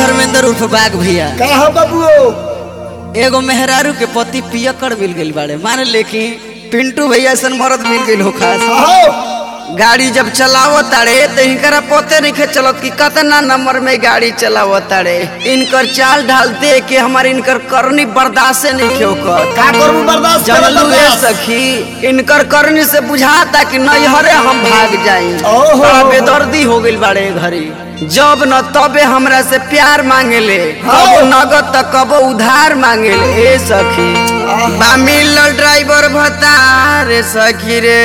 धर्मेंद्र उर्फ बाघ भैया का हो बाबू एगो मेहरारू के पति पियकर मिल गई बाड़े मान लेकिन पिंटू भैया ऐसा मरद मिल गई हो खास हो गाड़ी जब चलावो ताड़े तो इनकरा पोते नहीं चलत कि कितना नंबर में गाड़ी चलावो ताड़े इनकर चाल ढाल दे के हमारे इनकर करनी बर्दाश्त नहीं क्यों कर का करबू बर्दाश्त कर जनलू ए बर्दाश्त सखी इनकर करनी से बुझाता कि नैहरे हम भाग जाई ओहो। बड़ा बेदर्दी हो गइल बाड़े घरी जब न तबे हमरा से प्यार मांगेले हाँ। कबो नगद त कबो उधार मांगेले ए सखी आहा। बा मिलल ड्राइवर भतार सखी रे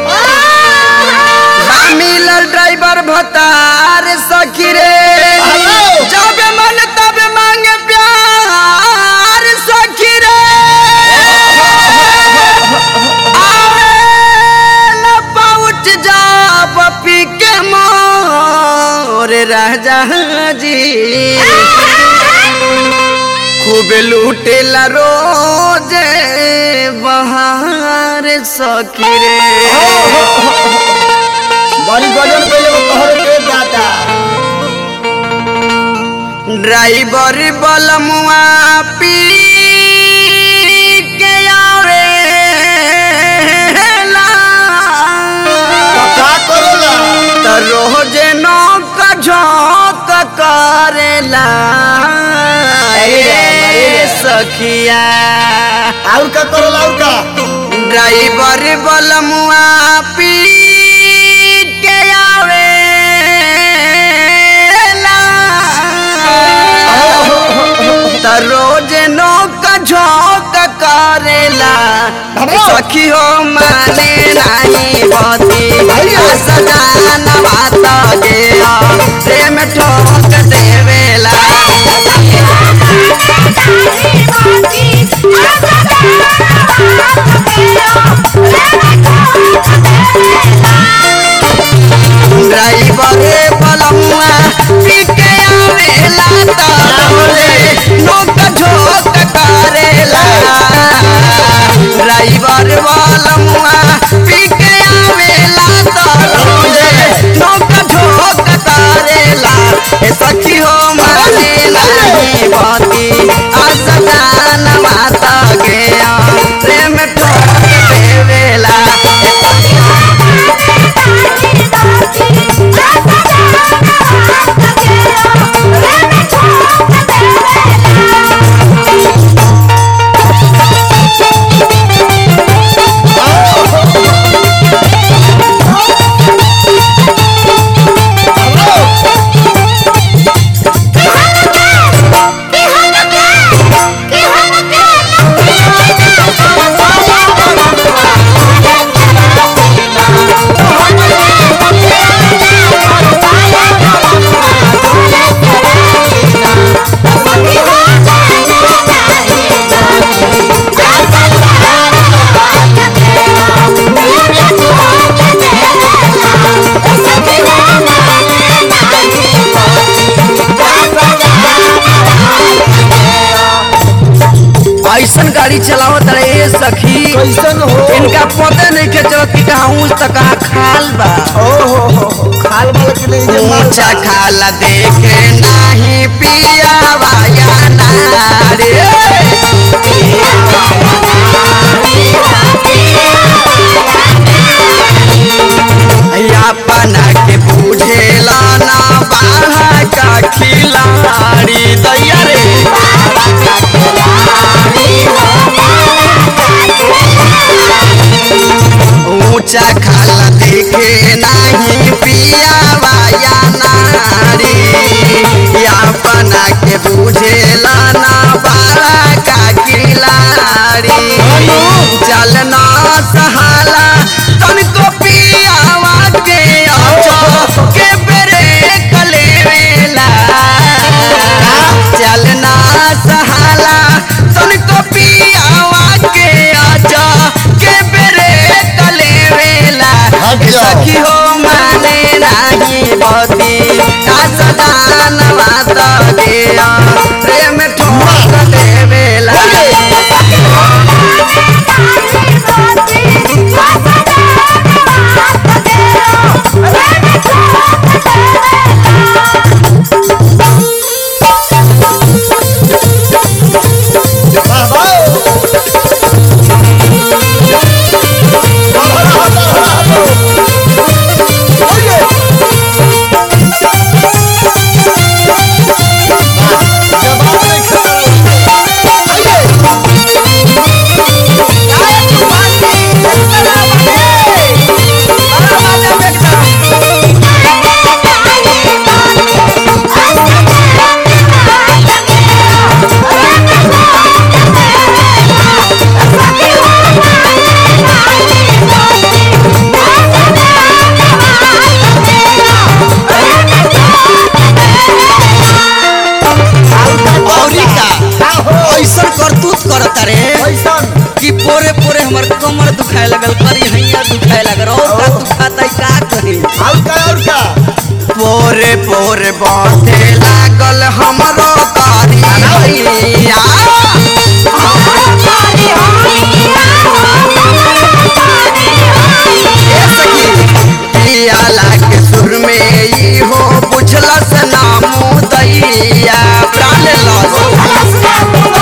बा मिलल ड्राइवर भतार सखी रे हेलो। जब मन तब मांगे प्यार सखी रे आवेला पहुँच जाब पी के मोर राजा जी खूब लूटेला रोज बहार सखी रे बड़ी गजन पहले वो तोहर के दादा ड्राइवर बलमुआ पी के आवेला तो का करोला त रोज नौक झोंक करेला अरे राम, अरे ए राम। सखिया और का करोला और का ड्राइवर बलमुआ पी के आवेला त रोज नौक झोंक करेला बाबा। सखी हो माने नहीं बती अरे। सजान बात गया प्रेम ठोक देवेला ड्राइवर बलमुआ पी के आवेला त रोज नौक झोंक करेला ड्राइवर बलमुआ पी के आवेला त रोज नौक झोंक करेला ए सखी हो माने नहीं बाती असदान माता गया प्रेम ठोक देवेला ऐसन गाड़ी चलावत रहे सखी कैसन हो इनका पता नहीं के चलत कि कहाँ ऊँच त कहाँ खाल बा ओ हो हो हो खाल वाला के नहीं जे माल ऊंचा खाला देखे नाही पिया वाया नारे अपना के बुझेला ना बाढ़ा का खिलाड़ी दैया रे ऊंचा खाला देखे नहीं पिया वाया नारी अपना के बुझेला ना बाड़ा का किलाड़ी चलना सहाला तनको पियावा के आचो के बेरे कलेवेला चलना सहाला तनको पियावा के आचो के बेरे कलेवेला हमर कमर दुखाए लगल करी हैया दुखाए लगल और का दुखाता का करी और का और का पोरे पोरे बाटे लागल हमरो कारी हैया ए सखी पियाला के सुर में ई हो बुझलस नामू दैया प्राण लस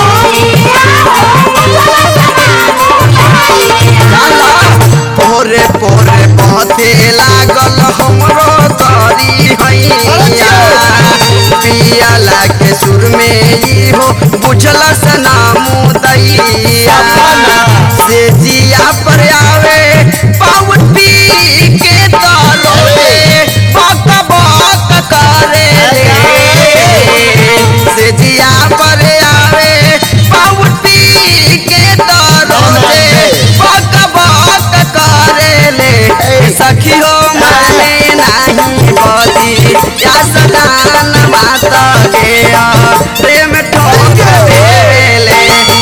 लाला पोरे पोरे बाटे लागल हमरो कारी हैया पियाला के सुर में ई हो बुझलस नामू दैया से जिया पर आवे पावती के दालो में बक बक करे रे से जिया पर आवे पावती के दालो में बक बक करे ले सखी हो माने नहीं बदी या सदान माता के प्रेम ठोक देले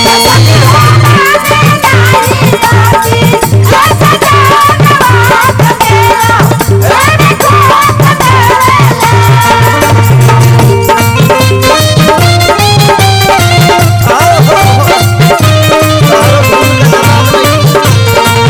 आओ हो हो तारो फूल लगाओ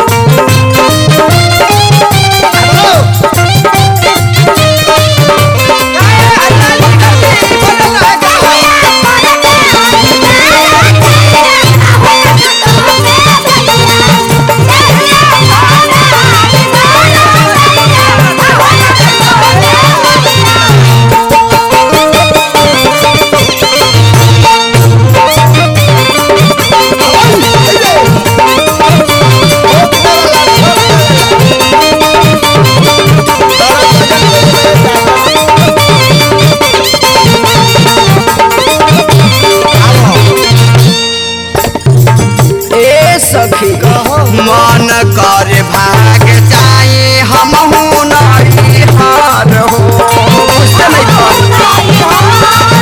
ए सखी मन कर भाग जाए हम नहीं हार हो बुझते नहीं तो?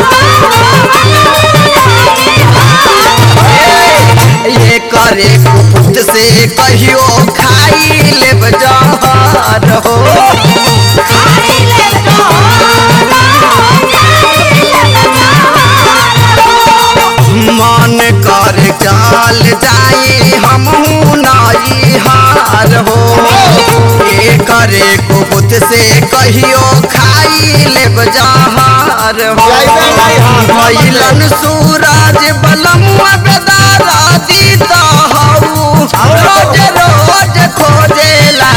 ए, ये करे कुपुत से कहियो खाई लेब जहर हो मन कर चल जाए हम नहीं हार हो ये करे कुपुत से कहियो खाई लेब जहर हो जाइबे नहीं हार। भइलन सूरज बलमुआ बेदारा दीता हऊ रोज रोज खोजेला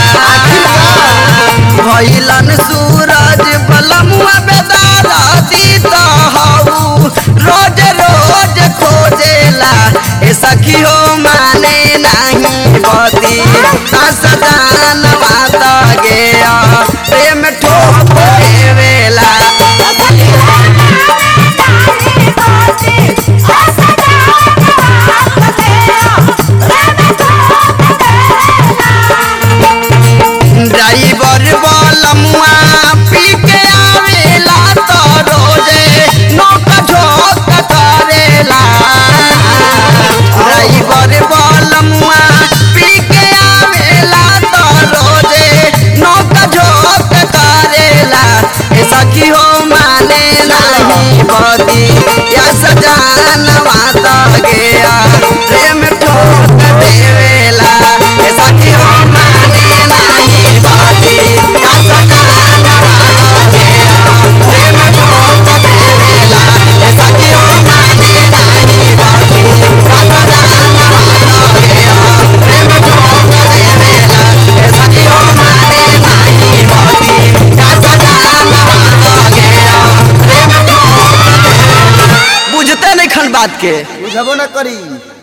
भइलन सूरज बलमुआ बेदारा दीता हऊ रोज रोज खोजेला ए सखी हो माने नहीं बदी सदान माता गया प्रेम ठोक देवेला ड्राइवर बलमुआ पी के आवेला तो रोजे नोक झोक करेला ड्राइवर बलमुआ पी के आवेला तो रोजे नोक झोक करेला ए सखी हो माने नहीं बदी या सजान माता गया प्रेम ठोक देवेला ए सखी हो माने नहीं बदी या सजान माता गया प्रेम ठोक देवेला ए सखी हो माने नहीं बदी या सजान माता गया प्रेम ठोक देवेला ए सखी हो माने नहीं बदी या सजान माता गया प्रेम ठोक बुझते नहीं खन बात के बुझबो न करी